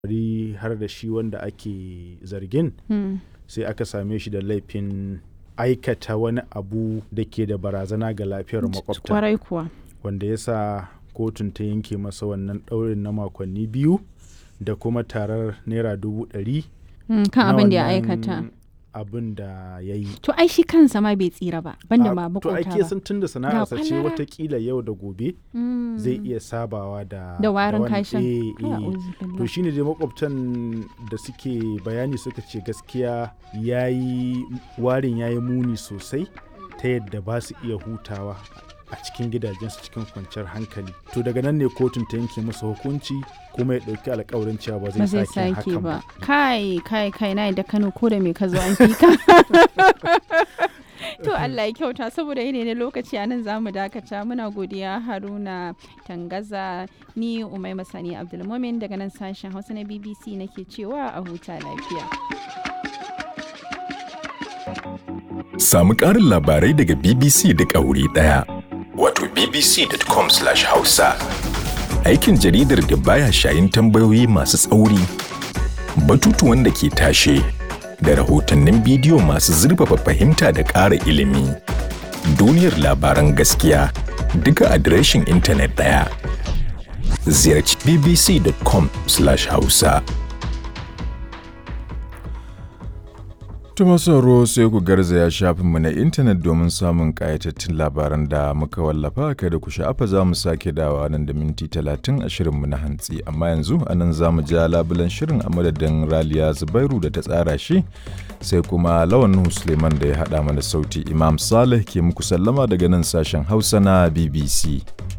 bari har da shi wanda ake zargin Hmm. sai aka same shi da laifin aikata wani abu da ke da barazana ga lafiyar makwabta Kwarai kuwa. wanda ya sa kotun ta yanke masa wannan ɗaurin na makonni biyu da kuma tarar naira dubu ɗari Hmm, Kan na abin da ya wannan aikata. abin da ya yi To ai shi kansa ma bai tsira ba, banda A- ma to makota ake ba. san tun da sana'arsa ce kwalara. watakila yau da gobe Hmm. zai iya sabawa da Da warin wani- kashin. eh, Kai, eh. a'udhu to billah. shine dai makwabtan da suke bayani suka ce gaskiya yayi warin yayi muni sosai ta yadda ba su iya hutawa a cikin gidajensu cikin kwanciyar hankali to daga nan ne kotun ta yanke masa hukunci kuma ya ɗauki alkawarin cewa ba ba zai zai sake sake hakan ba ba kai kai kai na da kano ko da me ka zo an fi ka to Allah ya kyauta saboda yanayi na lokaci a nan zamu dakata muna godiya haruna tangaza ni umai masani abdulmumin daga nan sashen hausa na bbc nake cewa a huta lafiya Samu ƙarin labarai daga BBC duk a wuri ɗaya. Wato bbc.com/hausa. Aikin jaridar da baya shayin tambayoyi masu tsauri, batutuwan da ke tashe, da rahotannin bidiyo masu zurfafa fahimta da ƙara ilimi. Duniyar labaran gaskiya duka adireshin intanet ɗaya. Ziyarci bbc.com/hausa. Tuma sauro sai ku garzaya shafinmu na intanet domin samun ƙayatattun labaran da muka wallafa kada ku sha'afa za mu sake dawa nan da minti talatin a shirinmu na hantsi amma yanzu a nan za mu ja labulan shirin a madadin raliya zubairu da ta tsara shi sai kuma lawan Nuhu suleiman da ya haɗa mana sauti imam saleh ke muku sallama daga nan sashen hausa na bbc